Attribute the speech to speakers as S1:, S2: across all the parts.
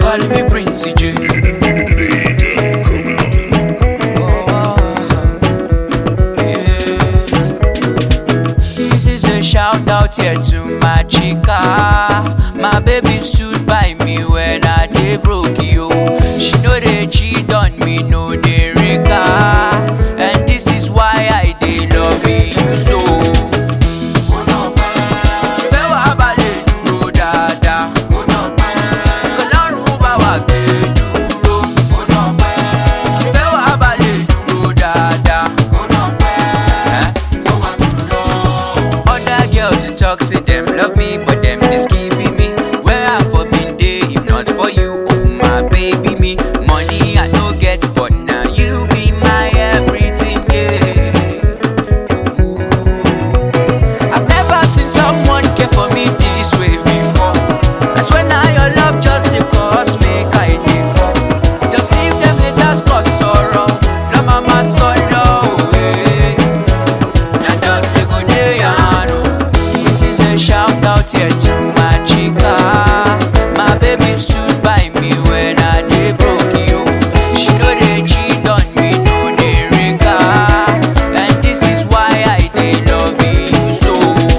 S1: call me Prince J. This is a shout out here to my chica. My baby stood by me when I dey broke yo. She know they cheat on me, no dey regard. And this is why I dey love you so. Ìfẹ́ wa balẹ̀ dúró dáadáa. Kọlọ́run bá wa gbé dúró. Ìfẹ́ wa balẹ̀ dúró dáadáa. Eh? Other girls you talk say them love me, but them they skipping me. Where I for been day if not for you, oh my baby me. Money I no get, but now you be my everything, yeah. Ooh. I've never seen someone care for me this way before. That's when now your love just dey cause make I dey fall. Just leave them haters cause sorrow. No mama solo, eh. Na just dey go dey yarn o. This is a shout out here to my chica. My baby stood by me when I dey broke yo. She no dey cheat on me, no dey regard. And this is why I dey love you so.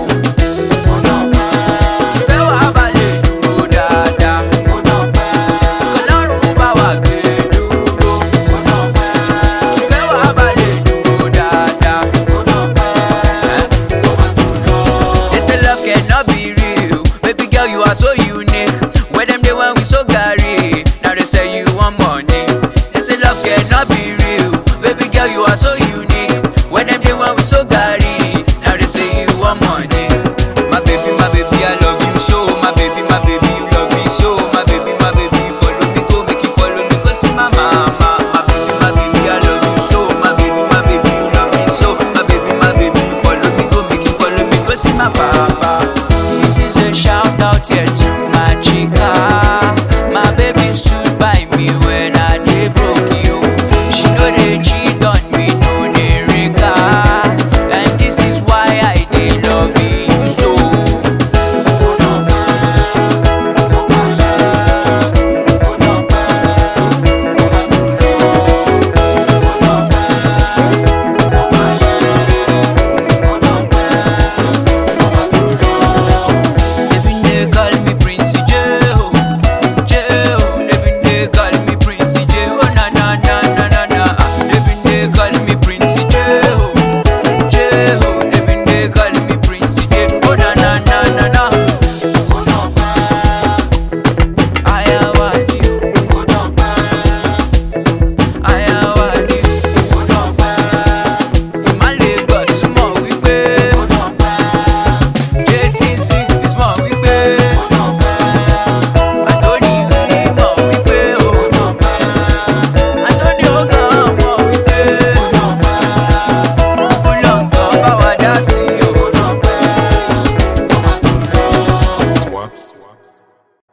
S1: Ìfẹ́ wa balẹ̀ dúró dáadáa. Kọlọ́run bá wa gbé dúró. Ìfẹ́ wa balẹ̀ dúró dáadáa. Eh? They say love cannot be real. Baby girl, you are so unique. Where them day when we so gary. Now they say you want money. They say love cannot be real. Baby girl, you are so unique. Where them day when we so gary. Now they say you want money. My baby, my baby, I love you so. My baby, my baby, you love me so. My baby, my baby, follow me, go make you follow me, go see my mama. My baby, my baby, I love you so. My baby, my baby, you love me so. My baby, my baby, follow me, go make you follow me, go see my papa. This is a shout out here to my chica. My baby stood by me when I dey broke you. She know they cheat on me, no dey regard. And this is why I dey love you so. They been dey call me Prince J, oh, J, oh. They been dey call me Prince J, oh, na na na na na na. Ah, They been dey call me Prince J, oh, J, oh. They been dey call me Prince J, oh, na na na na na. I want you, I want you. Ìmàlẹ̀ gbọ̀sùmọ̀ wípé. Jésìsì